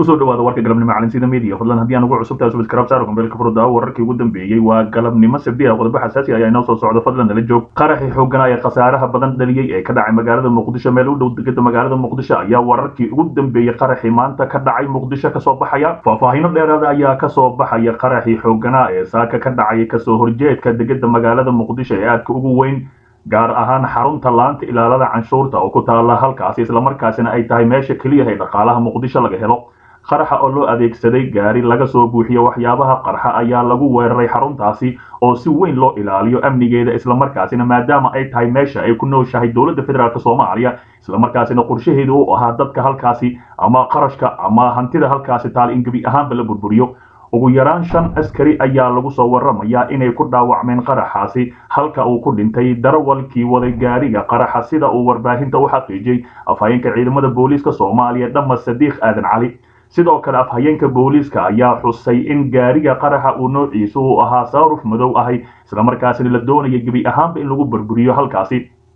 kusoo dhawaada warka galabnimo calansida media fadlan haddii aan ugu cusubtahay subscribe saaro kumbeelka furda wararkii ugu dambeeyey waa galabnimo sabdi ah qodobo xasaasi ayaa inoo soo socda fadlan nala joog qaraxii xooggana ee khasaaraha badan dhaliyey ee ka dhacay magaalada muqdisho meel u dhow degada magaalada muqdisho ayaa wararkii ugu dambeeyey qaraxii maanta ka dhacay muqdisho kasoo baxaya faahfaahino dheeraada ayaa kasoo baxaya qaraxii xooggana ee saaka ka dhacay kasoo horjeedka degada magaalada muqdisho ee aadka ugu weyn gaar ahaan xarunta laanta ilaalada canshuurta oo ku taala halkaasi islamarkaasina ay tahay meesha keliya ee dhaqaalaha muqdisho laga helo qaraxa oo loo adeegsaday gaari laga soo buuxiyo waxyaabaha qarxa ayaa lagu weeraray xaruntaasi oo si weyn loo ilaaliyo amnigeeda islamarkaasina maadaama ay tahay meesha ay ku nooshahay dowladda federaalk soomaaliya islamarkaasina qorshaheedu u ahaa dadka halkaasi ama qarashka ama hantida halkaasi taal in gebi ahaanba la burburiyo ugu yaraan shan askari ayaa lagu soo waramayaa inay ku dhaawacmeen qaraxaasi halka uu ku dhintay darawalkii waday gaariga qaraxa sida uu warbaahinta u xaqiijiyey afhayeenka ciidamada booliiska soomaaliya dhama sadiiq aadan cali sidoo kale afhayeenka booliiska ayaa xusay in gaariga qaraxa uu noociisu uu ahaa saaruf madow ahay islamarkaasina la doonaya gebi ahaanba in lagu burburiyo halkaasi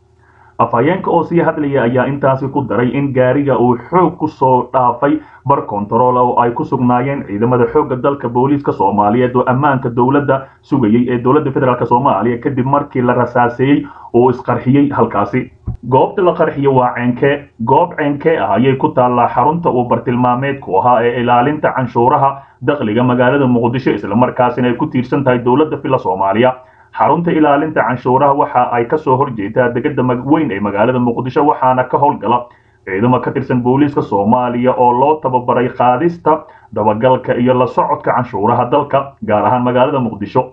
afhayeenka oo sii hadlaya ayaa intaasi ku daray in gaariga uu xoog ku soo dhaafay bar kontarool oo ay ku sugnaayeen ciidamada xoogga dalka booliiska soomaaliyeed oo ammaanka dowladda sugayey ee dowladda federaalk soomaaliya kadib markii la rasaaseeyey oo isqarxiyey halkaasi goobta la qarxiyo waa ceenkee goob ceenkee ah ayay ku taallaa xarunta uu bartilmaameedku ahaa ee ilaalinta canshuuraha dakhliga magaalada muqdisho islamarkaasina ay ku tiirsan tahay dowladda fila soomaaliya xarunta ilaalinta canshuuraha waxa ay kasoo horjeedaa degada weyn ee magaalada muqdisho waxaana ka howlgala ciidamo ka tirsan booliiska soomaaliya oo loo tababaray qaadista dabagalka iyo la socodka canshuuraha dalka gaar ahaan magaalada muqdisho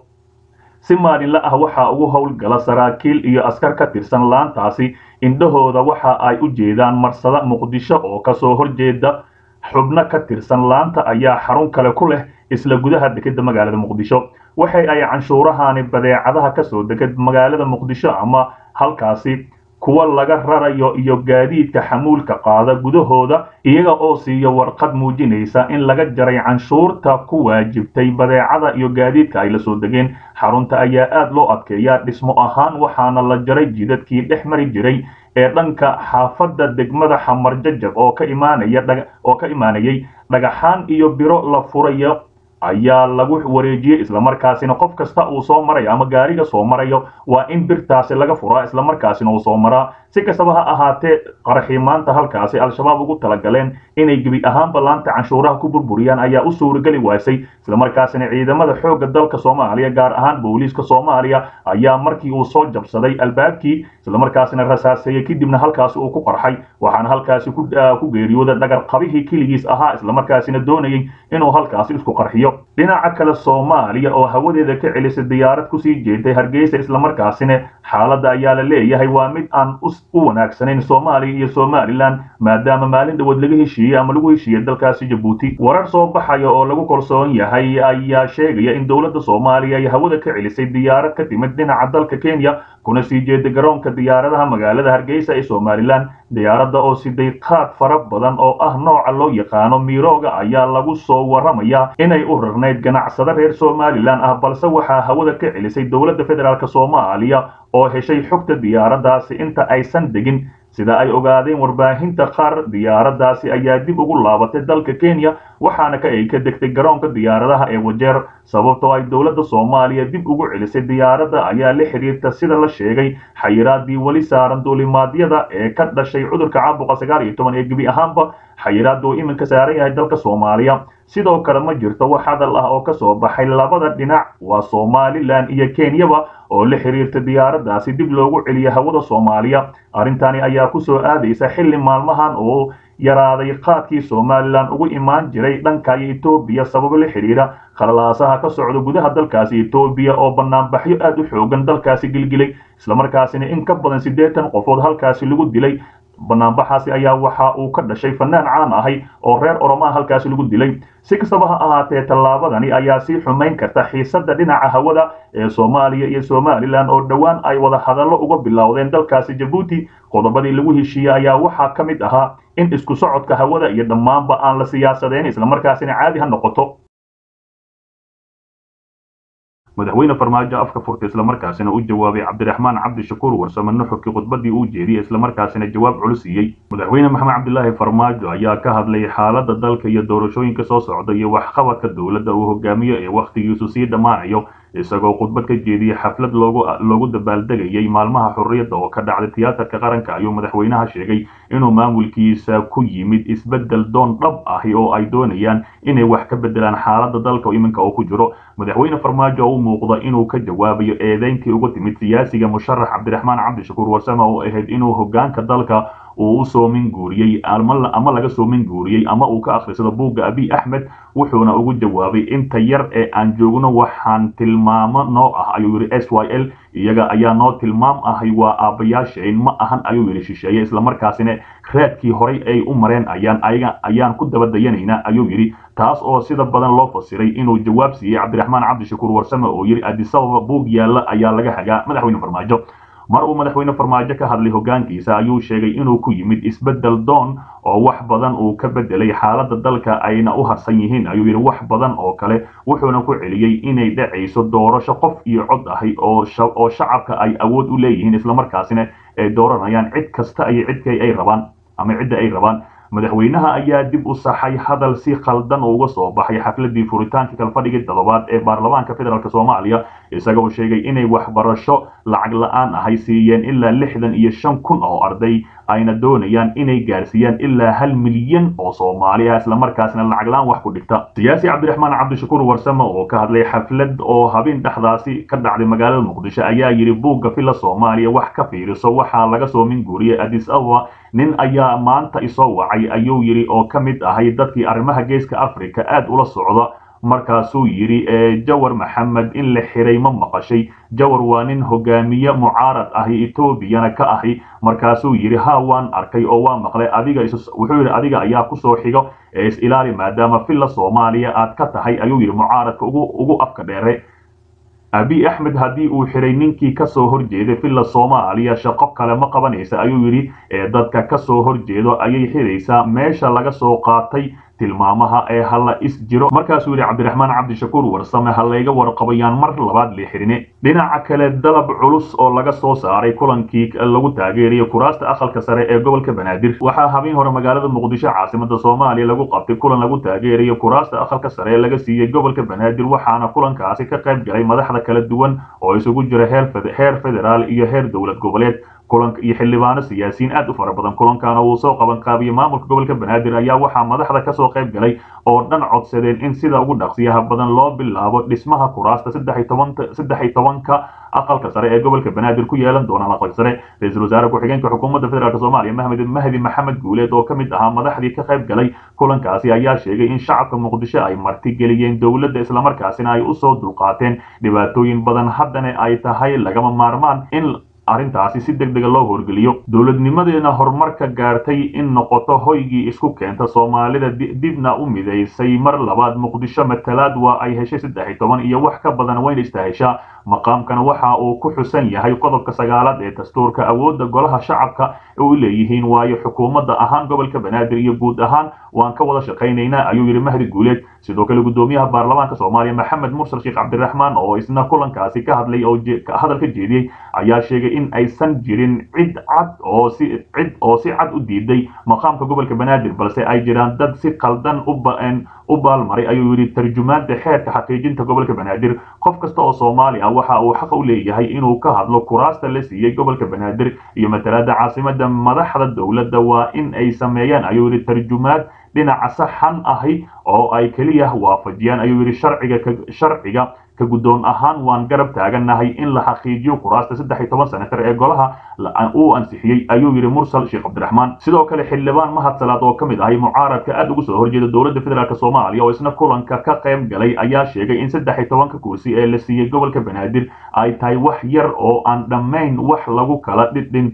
si maalinla ah waxaa ugu howlgala saraakiil iyo askar ka tirsan laantaasi indhahooda waxa ay u jeedaan marsada muqdisho oo kasoo horjeeda xubno ka tirsan laanta ayaa xarun kale ku leh isla gudaha dekeda magaalada muqdisho waxay ay canshuurahani badeecadaha kasoo degad magaalada muqdisho ama halkaasi kuwa laga rarayo iyo gaadiidka xamuulka qaada gudahooda iyaga oo siiyo warqad muujinaysa in laga jaray canshuurta ku waajibtay badeecada iyo gaadiidka ay la soo degeen xarunta ayaa aad loo adkeeyaa dhismo ahaan waxaana la jaray jidadkii dhex mari jiray ee dhanka xaafadda degmada xamar jajab oo ka imaanaya oo ka imaanayay dhagaxaan iyo biro la furayo ayaa lagu wareejiyey islamarkaasina qof kasta uu soo marayo ama gaariga soo marayo waa in birtaasi laga furaa islamarkaasina uu soo maraa si kastaba ha ahaatee qaraxii maanta halkaasi al-shabaab ugu talagaleen inay gebi ahaanba laanta canshuuraha ku burburiyaan ayaa u suurageli waasay islamarkaasina ciidamada xoogga dalka soomaaliya gaar ahaan booliiska soomaaliya ayaa markii uu soo jabsaday albaabkii islamarkaasina rasaaseeyey kadibna halkaasi uu ku qarxay waxaana halkaasi ku geeriyooda dhagarqabihii keligiis ahaa islamarkaasina doonayay inuu halkaasi isku qarxiyo dhinaca kale soomaaliya oo hawadeeda ka celisay diyaarad kusii jeeday hargeysa islamarkaasina xaaladda ayaa la leeyahay waa mid aan u wanaagsanayn soomaaliya iyo somalilan maadaama maalin dhawood laga heshiiyey ama lagu heshiiyey dalkaasi jabuuti warar soo baxaya oo lagu kalsoon yahay ayaa sheegaya in dowladda soomaaliya ay hawada ka celisay diyaarad ka timid dhinaca dalka kenya kuna sii jeeda garoonka diyaaradaha magaalada hargeysa ee somalilan diyaaradda oo siday qaad fara badan oo ah nooca loo yaqaano miirooga ayaa lagu soo waramayaa inay u rarnayd ganacsado reer somalilan ah balse waxaa hawada ka celisay dowladda federaalk soomaaliya oo heshay xogta diyaaraddaasi inta aysan degin sida ay ogaadeen warbaahinta qaar diyaaraddaasi ayaa dib ugu laabatay dalka kenya waxaana ka ay ka degtay garoonka diyaaradaha ee wajeer sababtoo ay dowladda soomaaliya dib ugu celisay diyaaradda ayaa la xiriirta sida la sheegay xayiraadii weli saaran duulimaadyada ee ka dhashay cudurka caabuqa sagaal iyo toban ee gebi ahaanba xayiraadda uu iminka saaran yahay dalka soomaaliya sidoo kale ma jirto wax hadal ah oo kasoo baxay labada dhinac waa somalilan iyo kenyaba oo la xiriirta diyaaraddaasi dib loogu celiyo hawada soomaaliya arrintani ayaa kusoo aadaysa xilli maalmahan oo yaraaday qaadkii somalilan ugu imaan jiray dhankayo etoobiya sababo la xidhiira khalalaasaha ka socda gudaha dalkaasi etoobiya oo banaanbaxyo aad u xoogan dalkaasi gilgilay islamarkaasina in ka badan siddeetan qofood halkaasi lagu dilay banaanbaxaasi ayaa waxa uu ka dhashay fanaan caan ahay oo reer oromaa halkaasi lagu dilay si kastaba ha ahaatee tallaabadani ayaa sii xumayn karta xiisadda dhinaca hawada ee soomaaliya iyo somalilan oo dhowaan ay wada hadallo uga bilowdeen dalkaasi jabuuti qodobadii lagu heshiiyey ayaa waxaa ka mid ahaa in isku socodka hawada iyo dhammaanba aan la siyaasadeyn islamarkaasina caadi ha noqoto madaxweyne farmaajo afka furtay islamarkaasina u jawaabay cabdiraxmaan cabdishakuur warsame nuxurkii khudbadii uu jeediyey islamarkaasina jawaab culus siiyey madaxweyne maxamed cabdilaahi farmaajo ayaa ka hadlay xaalada dalka iyo doorashooyinka soo socda iyo waxqabadka dowladda uu hogaamiyo ee wakhtigiisu sii dhammaanayo isagoo khudbad ka jeediyey xaflad loogu loogu dabaaldegayay maalmaha xurriyadda oo ka dhacday tiyaatarka qaranka ayuu madaxweynaha sheegay inuu maamulkiisa ku yimid isbeddel doon dhab ahi oo ay doonayaan inay wax ka beddelaan xaaladda dalka iminka oo ku jiro madaxweyne farmaajo oo u muuqda inuu ka jawaabayo eedeyntii uga timid siyaasiga musharax cabdiraxmaan cabdishakuur warsame oo ahayd inuu hogaanka dalka uu u soomin guuriyey ama laga soomin guuriyey ama uu ka akhrisado buugga abiy axmed wuxuuna ugu jawaabay inta yar ee aan joogno waxaan tilmaamo noo ah ayuu yidhi s y l iyaga ayaa noo tilmaam ahay waa aabbayaasheen ma ahan ayuu yidhi shisheeye islamarkaasina raadkii horay ay u mareen ayaan ayaga ayaan ku dabadayanaynaa ayuu yidhi taas oo sida badan loo fasiray inuu jawaab siiyey cabdiraxmaan cabdishakuur warsame oo yidhi adisababa buug yaalla ayaa laga hagaa madaxweyne farmaajo mar uu madaxweyne farmaajo ka hadlay hogaankiisa ayuu sheegay inuu ku yimid isbeddel doon oo wax badan uu ka beddelay xaaladda dalka ayna u harsan yihiin ayuu yidhi wax badan oo kale wuxuuna ku celiyey inay dhacayso doorasho qof iyo cod ahi oo oo shacabka ay awood u leeyihiin islamarkaasina ay dooranayaan cid kasta iyo cidkay ay rabaan ama cidda ay rabaan madaxweynaha ayaa dib u saxay hadal si khaldan uga soo baxay xafladii furitaanka kalfadhigii toddobaad ee baarlamaanka federaalk soomaaliya isagoo sheegay inay waxbarasho lacag la-aan ahay siiyeen ilaa lixdan iyo shan kun oo arday ayna doonayaan inay gaarsiiyaan ilaa hal milyan oo soomaali ah islamarkaasna lacag la-aan wax ku dhigta siyaasi cabdiraxmaan cabdishakuur warsame oo ka hadlay xaflad oo habeen dhexdaasi ka dhacday magaalada muqdisho ayaa yidhi buugga filla soomaaliya wax ka fiiriso waxaa laga soo minguuriyey adis ababa nin ayaa maanta isoo wacay ayuu yidhi oo ka mid ahay dadkii arrimaha geeska africa aad ula socda markaasuu yidhi jawar maxamed in la xiray ma maqashay jawar waa nin hogaamiye mucaarad ahi etoobiyana ka ahi markaasuu yidhi ha waan arkay oo waa maqlay adiga wuxuu yidhi adiga ayaa kusoo xigo ee is ilaali maadaama filla soomaaliya aad ka tahay ayuu yidhi mucaaradka ugu ugu afka dheere abiy axmed haddii uu xiray ninkii ka soo horjeeday filla soomaaliya shaqo kale ma qabanaysa ayuu yidhi ee dadka ka soo horjeedo ayay xiraysaa meesha laga soo qaatay tilmaamaha ee hala is jiro markaasuu yidhi cabdiraxmaan cabdishakuur warsame ha layga warqabayaan mar labaad la xirine dhinaca kale dalab culus oo laga soo saaray kulankii lagu taageerayo kuraasta aqalka sare ee gobolka banaadir waxaa habeen hore magaalada muqdisho caasimada soomaaliya lagu qabtay kulan lagu taageerayo kuraasta aqalka sare ee laga siiyey gobolka banaadir waxaana kulankaasi ka qayb galay madaxda kala duwan oo isugu jira heer federaal iyo heer dowlad goboleed kulanka iyo xildhibaano siyaasiyiin aad u fara badan kulankaana uu soo qaban qaabiyey maamulka gobolka banaadir ayaa waxaa madaxda kasoo qayb galay oo dhan codsadeen in sida ugu dhaqsiyaha badan loo bilaabo dhismaha kuraasta saddex iyo tobanka aqalka sare ee gobolka banaadir ku yeelan doonaan aqalka sare ra-iisul wasaare ku-xigeenka xukuumadda federaalk soomaaliya mahmed mahdi maxamed guuleed oo ka mid ahaa madaxdii ka qayb galay kulankaasi ayaa sheegay in shacabka muqdisho ay martigeliyeen dowladda islamarkaasina ay usoo dulqaateen dhibaatooyin badan haddana ay tahay lagama maarmaan in arrintaasi si deg dega loo horgeliyo dowladnimadeena horumarka gaartay in noqoto hoygii isku keenta soomaalida dibna u midaysay mar labaad muqdisho matalaad waa ay heshay saddex iyo toban iyo wax ka badan wayna istaheshaa maqaamkan waxa uu ku xusan yahay qodobka sagaalaad ee dastuurka awoodda golaha shacabka u leeyihiin waayo xukuumadda ahaan gobolka banaadir iyo guud ahaan waan ka wada shaqaynaynaa ayuu yidhi mahdi guuleed sidoo kale guddoomiyaha baarlamaanka soomaaliya maxamed mursal sheekh cabdiraxmaan oo isna kulankaasi ka hadlay oo hadal ka jeediyey ayaa sheegay in aysan jirin cid cad oo si cid oo si cad u diiday maqaamka gobolka banaadir balse ay jiraan dad si qaldan u ba-een u baalmaray ayuu yidhi tarjumaanta xeerka xaqiijinta gobolka banaadir qof kasta oo soomaali ah waxa uu xaq u leeyahay inuu ka hadlo kuraasta la siiyey gobolka banaadir iyo matalaada caasimada madaxda dowladda waa in ay sameeyaan ayuu yidhi tarjumaad dhinaca saxan ahi oo ay keliya waafajiyaan ayuu yidhi sharciga sharciga ka guddoon ahaan waan garab taagannahay in la xaqiijiyo kuraasta saddex iyo toban senatar ee golaha uu ansixiyey ayuu yidhi mursal sheekh cabdiraxmaan sidoo kale xildhibaan mahad salaad oo ka mid ahay mucaaradka aad ugu soo horjeeda dowladda federaalk soomaaliya oo isna kulanka ka qayb galay ayaa sheegay in saddex iyo tobanka kursi ee la siiyey gobolka banaadir ay tahay wax yar oo aan dhammayn wax lagu kala dhinto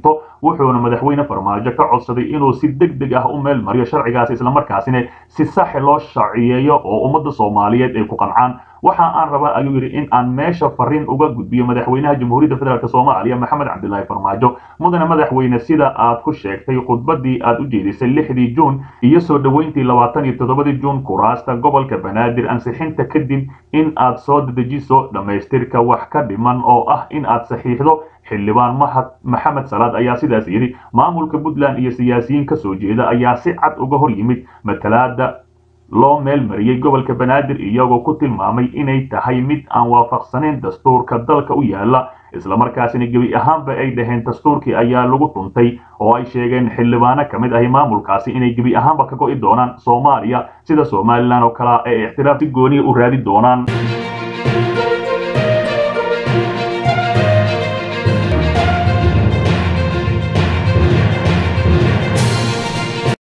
wuxuuna madaxweyne farmaajo ka codsaday inuu si deg deg ah u meel mariyo sharcigaas islamarkaasina si sax loo sharciyeeyo oo ummadda soomaaliyeed ay ku qancaan waxa aan rabaa ayuu yidhi in aan meesha fariin uga gudbiyo madaxweynaha jamhuuriyadda federaalk soomaaliya maxamed cabdilaahi farmaajo mudane madaxweyne sida aad ku sheegtay khudbadii aad u jeedisay lixdii juun iyo soo dhoweyntii labaatan iyo toddobadii juun kuraasta gobolka banaadir ansixinta kadib in aad soo dedejiso dhammaystirka wax ka dhiman oo ah in aad saxiixdo xildhibaan mahad maxamed salaad ayaa sidaas yidhi maamulka puntland iyo siyaasiyiin ka soo jeeda ayaa si cad uga hor yimid matalaada loo meel mariyey gobolka banaadir iyagoo ku tilmaamay inay tahay mid aan waafaqsanayn dastuurka dalka u yaala islamarkaasina gebi ahaanba ay dhaheen dastuurkii ayaa lagu dhuntay oo ay sheegeen xildhibaano ka mid ahi maamulkaasi inay gebi ahaanba ka go'i doonaan soomaaliya sida somalilan oo kalea ay ixtiraaf si gooniya u raadi doonaan